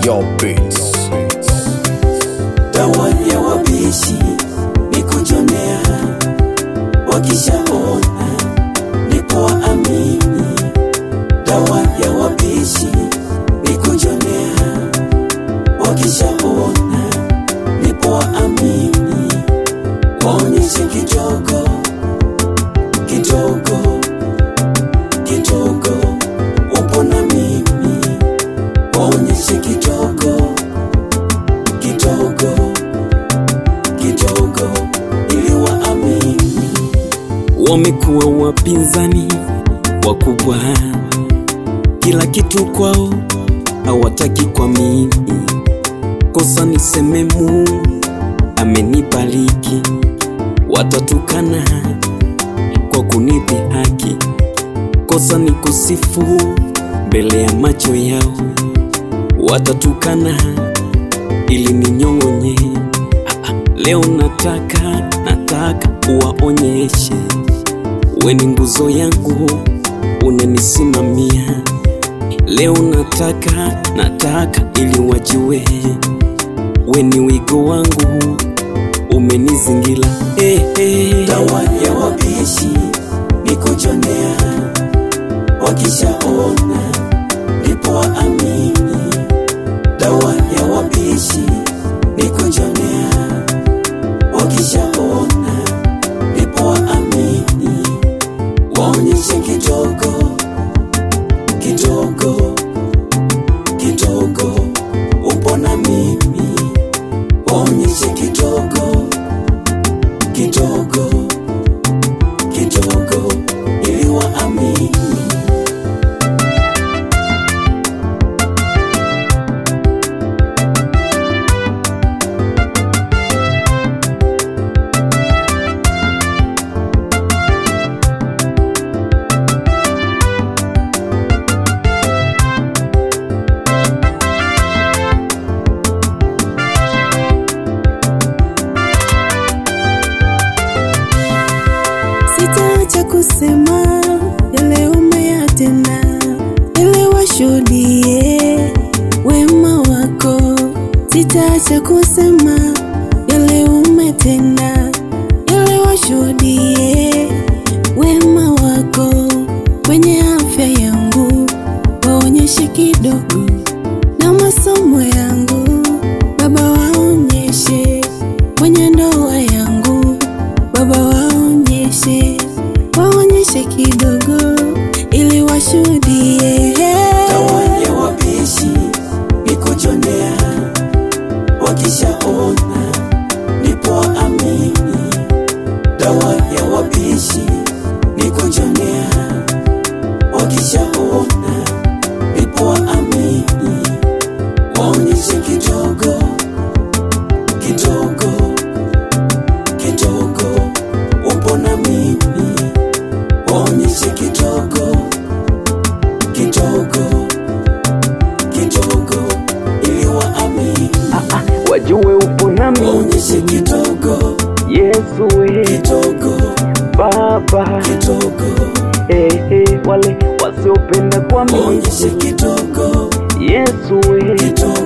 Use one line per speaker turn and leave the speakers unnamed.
Your beats.
dawa ya wabishi ni kujonea, wakishaona ndipo waamini. Dawa ya wabishi ni kujonea, wakishaona ndipo waamini. Waonyeshe kidogo kidogo kidogo, upo na mimi. Waonyeshe kidogo kidogo kidogo ili waamini.
wamekuwa wapinzani wakubwa, kila kitu kwao hawataki kwa mimi. Kosa niseme Mungu amenibariki, watatukana kwa kunipi haki. Kosa ni kusifu mbele ya macho yao, watatukana ili ninyong'onye. Ah, ah, Leo nataka nataka uwaonyeshe we ni nguzo yangu, unanisimamia. Leo nataka nataka ili wajue we ni wigo wangu, umenizingira. Hey, hey.
Dawa ya wabishi ni kujonea, wakishaona ndipo waamini. Dawa ya wabishi ni kujonea, wakishaona ndipo waamini. Waonyeshe kidogo kidogo kidogo, upo na mimi. Waonyeshe kidogo kidogo kidogo ili waamini.
Sitaacha kusema yale umeyatenda, ili washuhudie wema wako. Sitaacha kusema yale umetenda, ili washuhudie wema wako. Kwenye afya yangu waonyeshe kidogo, na masomo yangu Baba waonyeshe, kwenye ndoa yangu Baba waonyeshe, waonyeshe kidogo ili washuhudie.
Dawa ya wabishi ni kujonea, wakishaona ndipo waamini. Dawa ya wabishi ni kujonea, wakishaona ndipo waamini. Waonyeshe kidogo kidogo kidogo, upo na mimi. Waonyeshe kidogo kidogo kidogo ili waamini.
Wajue upo nami
Waonyeshe kidogo
Yesu we
kidogo
Baba
kidogo,
hey, hey, wale wasiopenda kwa mimi
waonyeshe kidogo
Yesu we
kidogo